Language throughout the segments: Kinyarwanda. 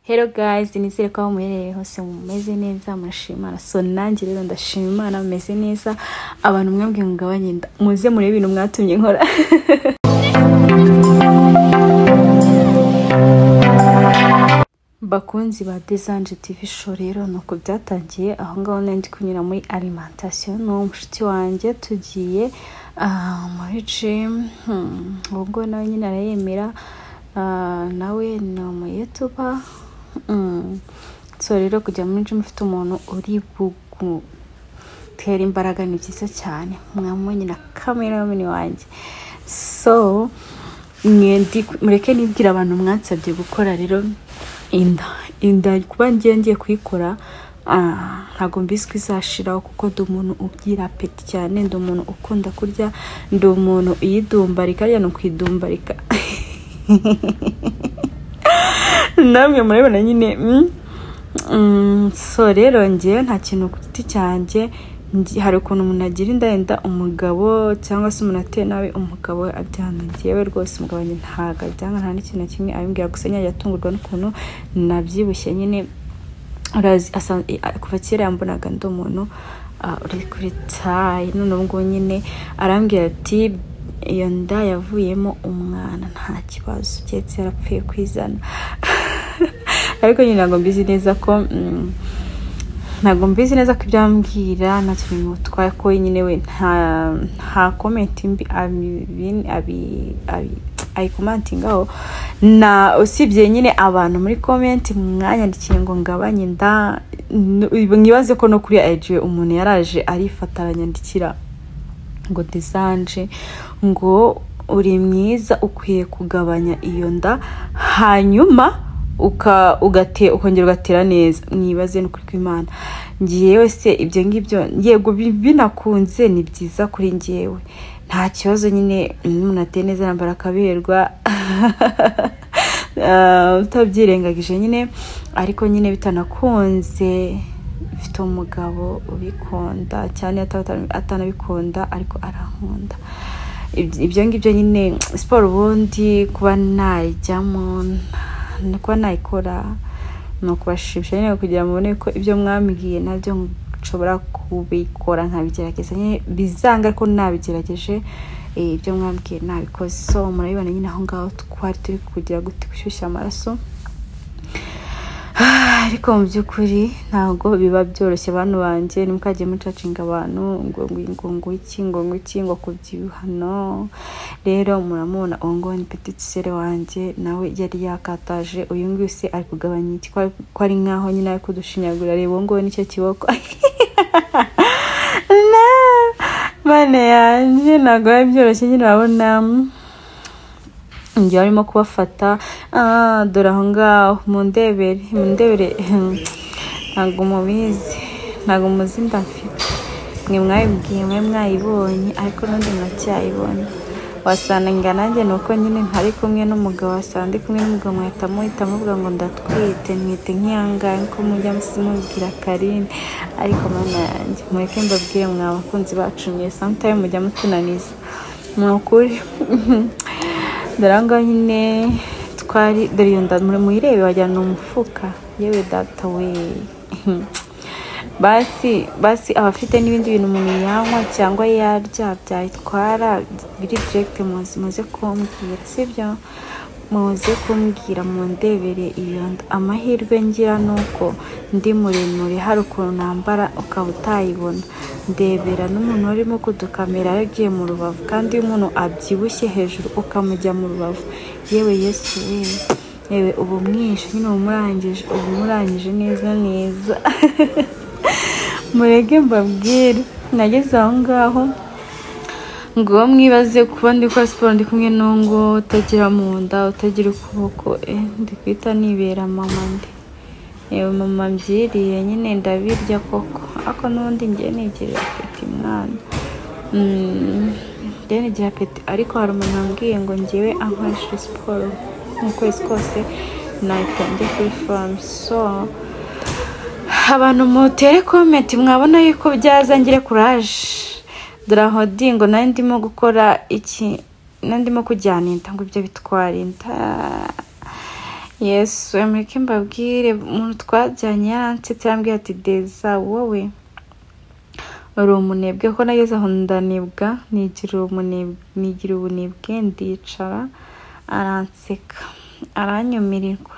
Hello guys, nizere ko aho muherereye hose mumeze neza murashima so nanjye rero ndashima Imana mumeze neza abantu mwebwe mugabanye inda muze murebe ibintu mwatumye nkora bakunzi ba Desanje TV show rero nuko byatangiye aho ngaho nari ndi kunyura muri alimentation n'uwo mushuti wanjye tugiye ah, muri gym Hmm, ubwo nawe nyine arayemera Ah, nawe ni umuyetuba Mm. so rero kujya muri gym ufite umuntu uri bugutera imbaraga ni byiza cyane mwamubonye na kamera y'umubiri wanjye so mwe ndi mureke nibwira abantu mwansabye gukora rero inda inda kuba ngiye ngiye kuyikora ah, ntabwo mbizi ko izashiraho kuko ndi umuntu ugira apeti cyane ndi umuntu ukunda kurya ndi umuntu uyidumbarika harya ni ukuyidumbarika namwe murabibona nyine mm, mm, so rero ngewe nta kintu ku giti cyanjye ngi- hari ukuntu umuntu agira inda yenda umugabo cyangwa se umuntu ateye nawe umugabo we abyanga ngewe rwose umugabo wanjye ntabwo abyanga nta n'ikintu na kimwe abimbwira gusa nyine yatungurwa n'ukuntu nabyibushye nyine urazi asa- i- a- kuva kera yambonaga ndi umuntu ah, uri kuri tayi none ubu ngubu nyine arambwira ati iyo nda yavuyemo umwana nta kibazo keretse yarapfuye kwizana ariko nyine ntabwo mbizi neza ko mm, ntabwo mbizi neza ko ibyo ambwira nta kintu bimutwaye ko nyine we nta nta komenti mbi abi- abi- abi- ayikomantingaho na usibye nyine abantu muri komenti mwanyandikiye ngo ngabanye inda n- mwibaze ko no kuri IG umuntu yaraje arifata aranyandikira ngo desanje ngo uri mwiza ukwiye kugabanya iyo nda hanyuma uka- ugate- ukongera ugatera neza mwibaze ni ukuri kw'imana ngewe se ibyo ngibyo yego bi- binakunze ni byiza kuri ngewe nta kibazo nyine iyo umuntu ateye neza yambara akaberwa Ah, utabyirengagije nyine ariko nyine bitanakunze mfite umugabo ubikunda cyane ataba- atanabikunda ariko arankunda Ibyo- ibyo ngibyo nyine siporo ubundi kuba nayijyamo n- kuba nayikora ni ukubashisha nyine kugira ngo mubone ko ibyo mwambwiye nabyo nshobora kubikora nkabigerageza nyine bizanga ko nabigerageje eh, ibyo mwambwiye nabikoze so murabibona nyine aho ngaho twari turi kugira gute gushyushya amaraso ariko mu by'ukuri ntabwo biba byoroshye bantu banjye ntimukajye mucacinga abantu ngo ngo ngo iki ngo ngo iki ngo kubyibuha no rero muramubona uwo nguwo ni petit sere wanjye nawe yari yakataje uyu nguyu se ari kugabanya iki ko ari- ko ari nk'aho nyine ari kudushinyagura reba uwo nguwo nicyo kiboko na bane yanjye ntabwo biba byoroshye nyine urabona njye barimo kubafata ah, dore aho ngaho mundebere mundebere ntabwo mubizi ntabwo muzi inda mfite mwe mwabibwiye mwe mwayibonye ariko n'undi muracyayibonye wasanga nanjye ni uko nyine ntari kumwe n'umugabo wasanga ndi kumwe n'umugabo mwahita muhita muvuga ngo ndatwite mwite nk'iyangahe ko mujya musi mubwira karine ariko mana yanjye mureke mbabwire mwa bakunzi bacu mwe samutayimu mujya mutunaniza ni ukuri dore aho ngaho nyine twari dore iyo nda muri muyirebe wajyana umufuka yewe data we basi basi abafite n'ibindi bintu umuntu yanywa cyangwa yarya byayitwara biri direkite muze muze kumbwira sibyo muze kumbwira mundebere iyo nda amahirwe ngira ni uko ndi muremure hari ukuntu nambara ukaba utayibona ndebera n'umuntu warimo kudukamera yagiye mu rubavu kandi iyo umuntu abyibushye hejuru ukamujya mu rubavu yewe yesu we yewe uba umwishe nyine uba umurangije uba umurangije neza neza murege mbabwire nageze aho ngaho ngo mwibaze kuba ndi gukora siporo ndi kumwe n'ungo utagira mu nda utagira ukuboko eh, ndi kwita nibera mama ndi yewe mama mbyiriye nyine ndabirya koko ariko n'ubundi ngiye nigira apeti mwana Mm, ngiye nigira apeti ariko hari umuntu wambwiye ngo ngewe ankoresheje siporo mu kwezi kose nahita njya kuri famu so abantu mutere komenti mwabona yuko byaza ngire kuraje dore aho ndi ngo nari ndimo gukora iki nari ndimo kujyana inda ngo ibyo bitwara inda yesu mureke mbabwire umuntu twajyanye yaransetse yambwiye ati deza wowe uri umunebwe ko nageze aho ndanibwa nigira ubunebwe ndicara aranseka aranyumirirwa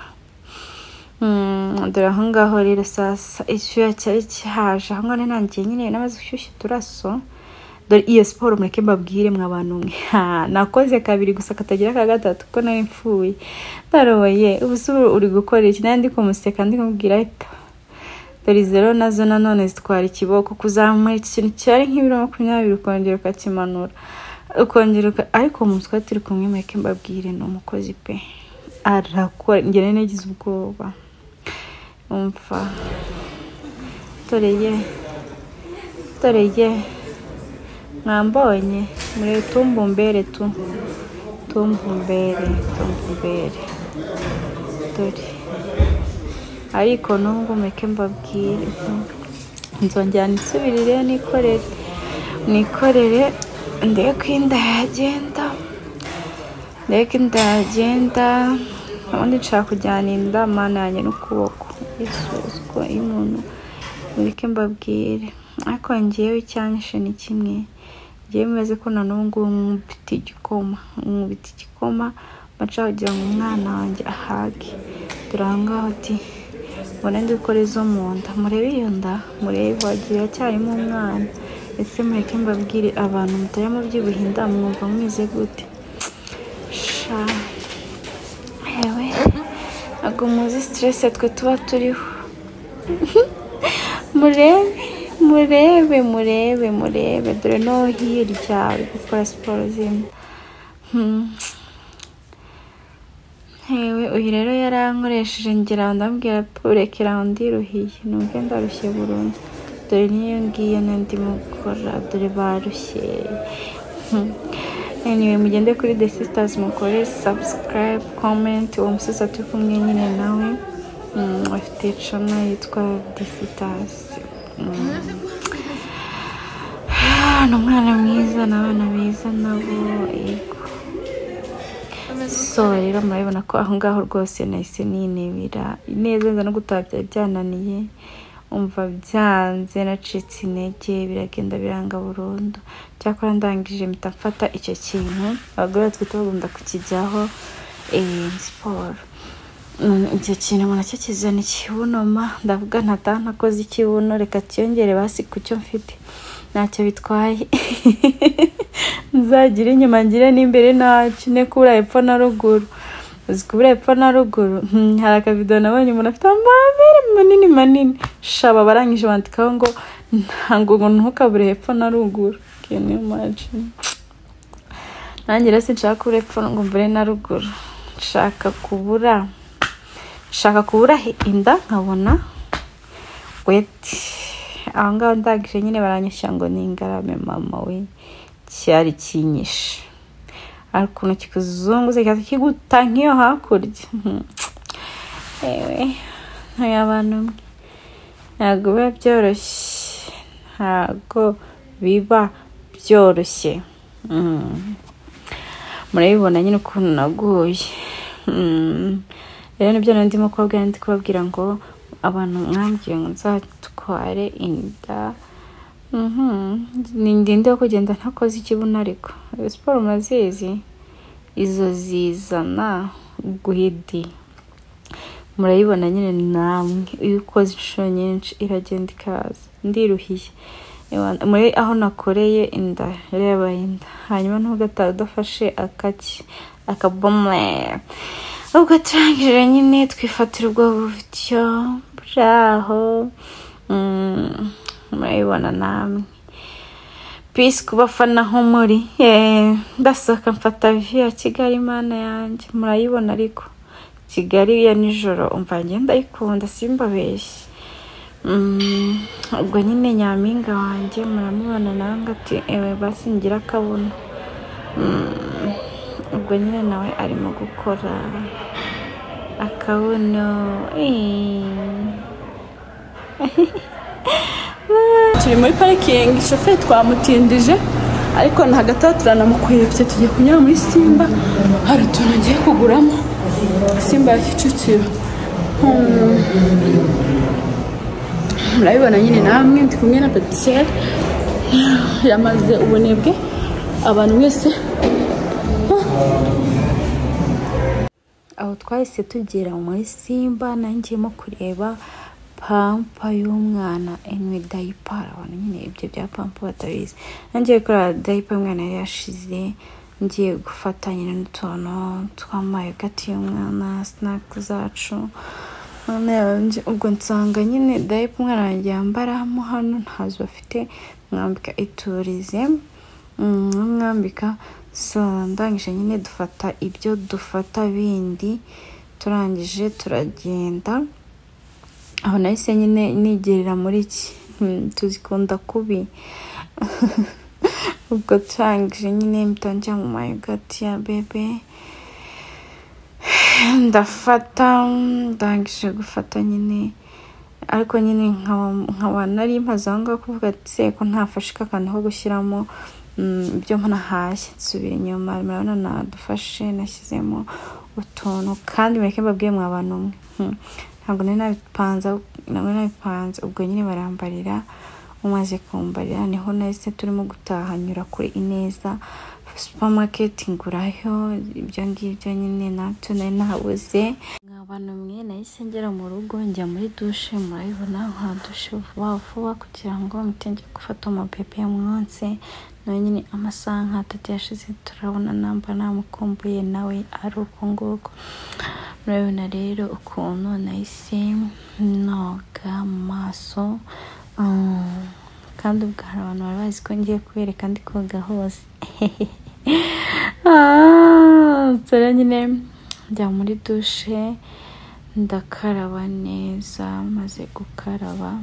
dore aho ngaho rero sasa icyuya cyari kihaje aho ngaho ntangiye nyine n'amaze gushyushya uturaso dore iyo siporo mureke mbabwire mwa bantu mwe nakoze kabiri gusa katagira ka gatatu ko nari mfuye ndaroye ubu se uri gukora iki nandi kumuseka ndi kumubwira reka dore zero nazo nanone zitwara ikiboko kuzamura iki kintu cyari nk'ibiro makumyabiri ukongera ukakimanura ukongera ariko umutwe turi kumwe mureke mbabwire ni umukozi pe arakora ngene nagize ubwoba umva dore ye dore ye mwambonye murebe tumbumbere tu tumbumbere tumbumbere dore ariko n'ubwo mureke mbabwire nzongera nsubirire nikorere nikorere ndeko inda yagenda ndeko inda yagenda ubundi nshaka kujyana inda mana yanjye n'ukuboko isuzwa y'umuntu mureke mbabwire ariko ngewe icyanyishe ni kimwe ngewe meze ko na n'ubu ngubu mwubita igikoma mwubita igikoma baca kugira ngo umwana wanjye ahage turangaho uti mbone dukore izo mu nda murebe iyo nda murebe wagira iracyarimo umwana ese mureke mbabwire abantu mutajya mu byibuha inda mwumva mwize gute sha yewe ntabwo muzi siterese twe tuba turiho murebe murebe murebe murebe dore no hirya uri gukora siporo z'inda hewe uyu rero yarankoresheje ngira ndambwira purekera ndiruhiye numve ndarushye burundu dore niyo ngiyo n'andi mukora dore barushye anyway mugende kuri the sisters mukore subscribe comment uwo musozi turi kumwe nyine nawe afite cana yitwa the sisters ni umwana mwiza n'abana beza nabo yego so rero murabibona ko aho ngaho rwose nahise ninebera neza nza no gutaha byari byananiye umva byanze nacitse intege biragenda biranga burundu cyakora ndangije mpita mfata icyo kintu abagore batwite bagomba kukijyaho siporo icyo kintu umuntu akikizana ikibunoma ndavuga ntataha ntakoze ikibuno reka kiyongere basi ku cyo mfite ntacyo bitwaye nzagire inyuma ngire n'imbere ntacyo ne kubura epfo na ruguru uzi kubura epfo na ruguru hari akavido nabonye umuntu afite amabere manini manini shaba barangije bandikaho ngo ntabwo ngo ntukabure hepfo na ruguru kene maji nanjye rero sinshaka kubura epfo ngo mbure na ruguru nshaka kubura nshaka kubura inda nkabona weti aho ngaho ndangije nyine baranyishyira ngo ni ingarame mama we cyari kinyishe ariko ukuntu kikuzunguze cyangwa kiguta nk'iyo hakurya yewe ntuye abantu mwe ntabwo biba byoroshye ntabwo biba byoroshye murabibona nyine ukuntu naguye rero nibyo ndimo kubabwira ndi kubabwira ngo abantu mwambwiye ngo nzatware inda ni ndende wo kugenda ntakoze ikibuno ariko siporo murazizi izo zizana guhidi murayibona nyine namwe iyo ukoze inshuro nyinshi iragenda ikaza ndiruhiye muri aho nakoreye inda reba inda hanyuma ntugataha udafashe akaki akabomwe ubwo turangije nyine twifatira ubwo buryo bwaho murabibona namwe pisi ku bafana aho muri ndasohoka mfata viya kigali imana yanjye murayibona ariko kigali ya nijoro umva ngenda ayikunda simbabeshye ubwo nyine nyampinga wanjye muramubona nawe ngo ati ewe basi ngira akabuno ubwo nyine nawe arimo gukora akabuno turi muri parikingi shoferi twamutindije ariko na hagati aho turanamukwebye tugiye kunyura muri simba hari utuntu ngiye kuguramo simba ya kicukiro murabibona nyine namwe ndi kumwe na petitiyeri yamaze ubunebwe abantu wese aho twahise tugera muri simba nangiyemo kureba pampa y'umwana enwe dayipa abantu nyine ibyo bya pampa batabizi nangiye kureba dayipa umwana yari yashize ngiye gufata nyine n'utuntu tw'amayogati y'umwana sinaki zacu none ubwo nsanga nyine dayipa umwana wanjye yambaramo hano ntazo bafite mwambika iturize mwambika so ndangije nyine dufata ibyo dufata bindi turangije turagenda aho nahise nyine nigerera muri iki Hmm, tuzikunda kubi ubwo turangije nyine mpita njya mu mayogati ya bebe ndafata ndangije gufata nyine ariko nyine nkaba nkaba nari maze aho ngaho kuvuga ati ko ntafashika akantu ko gushyiramo mm, ibyo ntahashye nsubira inyuma murabona nadufashe nashyizemo utuntu kandi mureke mbabwiye mwa bantu umwe Hmm. ntabwo nari nabipanze ntabwo nari nabipanze ubwo nyine barambarira umaze kumbarira niho nahise turimo gutaha nyura kuri ineza supamaketi ngurayo ibyo ngibyo nyine nabyo nari nahabuze nkabana mwe nahise ngera mu rugo njya muri dushe murabibona nka dushe vuba vuba kugira ngo mpite njye gufata amapepe ya munsi nawe nyine amasaha nk'atatu yashize turabona namba namukumbuye nawe ari uko nguko murabibona rero ukuntu nahise noga mu maso Mm, kandi ubwo hari abantu bari bazi ko ngiye kubereka ndi koga hose Ah, nsore nyine njya muri dushe ndakaraba neza maze gukaraba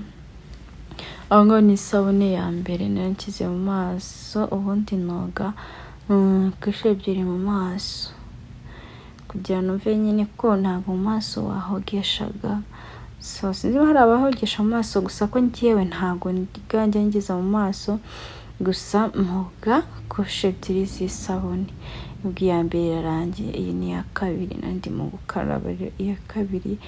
aho ngaho ni isabune ya mbere nayo nshyize mu maso ubundi noga mm, ku inshuro ebyiri mu maso kugira ngo mve nyine ko ntabwo mu maso wahogeshaga so sinzi niba hari abahogesha mu maso gusa ko njyewe ntabwo ubwanjye ngiza mu maso gusa mwoga kurusha ebyiri z'isabune ubwo iya mbere irarangiye iyi ni iya kabiri nandi mu gukaraba rero iya kabiri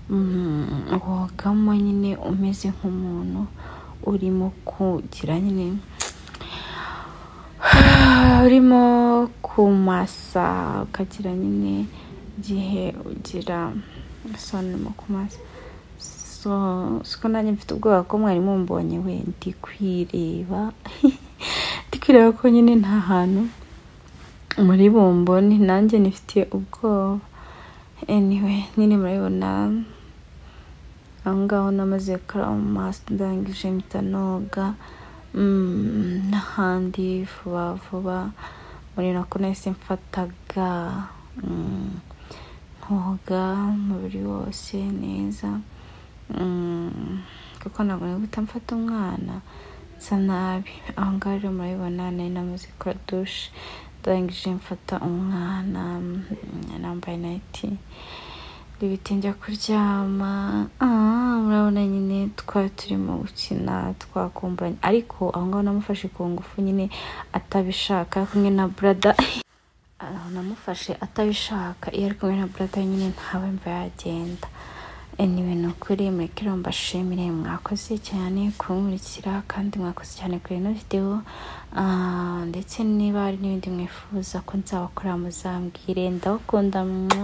mm, wogamo nyine umeze nk'umuntu urimo kugira nyine urimo kumasa ukagira nyine igihe ugira sonimo kumasa so siko nanjye mfite ubwoba ko mwari mumbonye we ndi kwireba ndi kwireba ko nyine nta hantu muri bumboni nanjye nifitiye ubwoba anyway nyine murabibona aho ngaho namaze gukaraba mu maso ndangije mpita noga mm, n'ahandi vuba vuba muri nako nahise mfataga mm, nkoga umubiri wose neza Mm, kuko ntabwo nari guhita mfata umwana nsa nabi aho ngaho rero murabibona nari namaze gukora dushe ndangije mfata umwana mm, nambaye nayiti ndibite njya kuryama Ah, murabona nyine twari turimo gukina twakumburanye ariko aho ngaho namufashe ku ngufu nyine atabishaka kumwe na burada Ah, namufashe atabishaka iyo ari kumwe na burada nyine ntawe mva yagenda anyway ni ukuri mureke rero mbashimire mwakoze cyane kunkurikira kandi mwakoze cyane kuri ino videwo Ah, ndetse niba hari n'ibindi mwifuza ko nzabakora muzambwire ndabakunda mwah.